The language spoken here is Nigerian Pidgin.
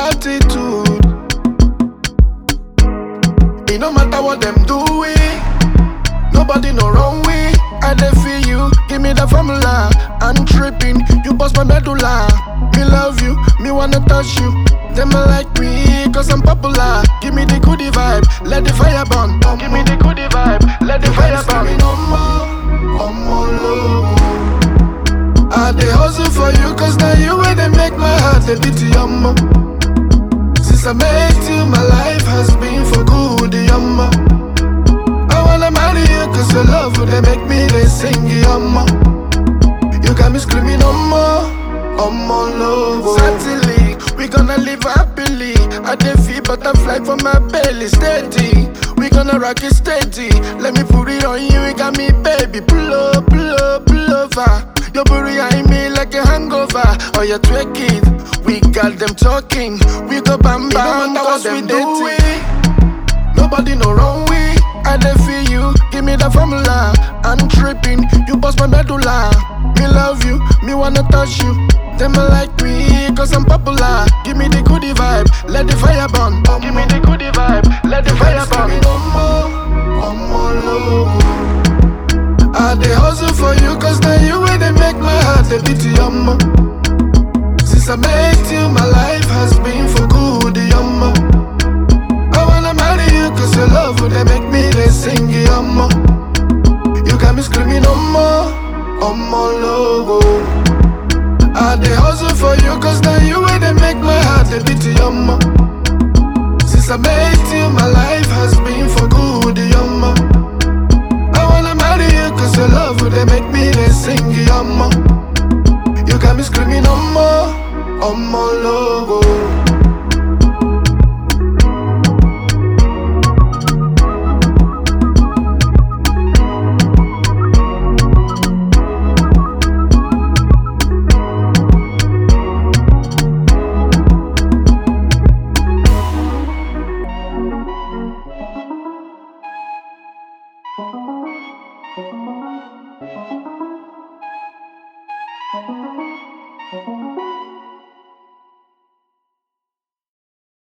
attitude. It no matter what them do, we nobody no wrong way. I dey feel you, give me the formula. I'm tripping, you bust my medulla. Me love you, me wanna touch you. Them a like me, cause I'm popular. Give me the goodie vibe, let the fire burn. Give me the goodie vibe, let the fire burn. No more, no more love. I dey hustle for you, cause now you where they make my heart a beat yumma. Since I met you, my life has been for good yumma. I wanna marry you, cause your love would they make me they sing yumma. You got me screaming on more, on more love. Certainly, we gonna live happily. I dey feel butterfly for my belly, steady. We gonna rock it steady. Let me put it on you, you got me, baby. Pull up, pull up, pull over. Your booty behind me like a hangover. Oh, you twerk it. We got them talking. We go bam bam, cause we do it. Nobody no wrong way. I dey feel you, give me the formula. I'm tripping, you bust my medulla. Me love you, me wanna touch you. Them a like me, cause I'm popular. Give me the goodie vibe, let the fire burn. Give me the goodie vibe, let the fire burn. One more, one more love. I dey hustle for you, cause now you where they make my heart a beat yumma. Since I met you, my life has been for good yumma. I wanna marry you cause your love would they make me they sing yumma. You got me screaming on more, on more logo. I dey hustle for you cause now you where they make my heart a beat yumma. Since I met you, my life has been for good yumma. I wanna marry you cause your love would they make me they sing yumma. You got me screaming on more, on more logo.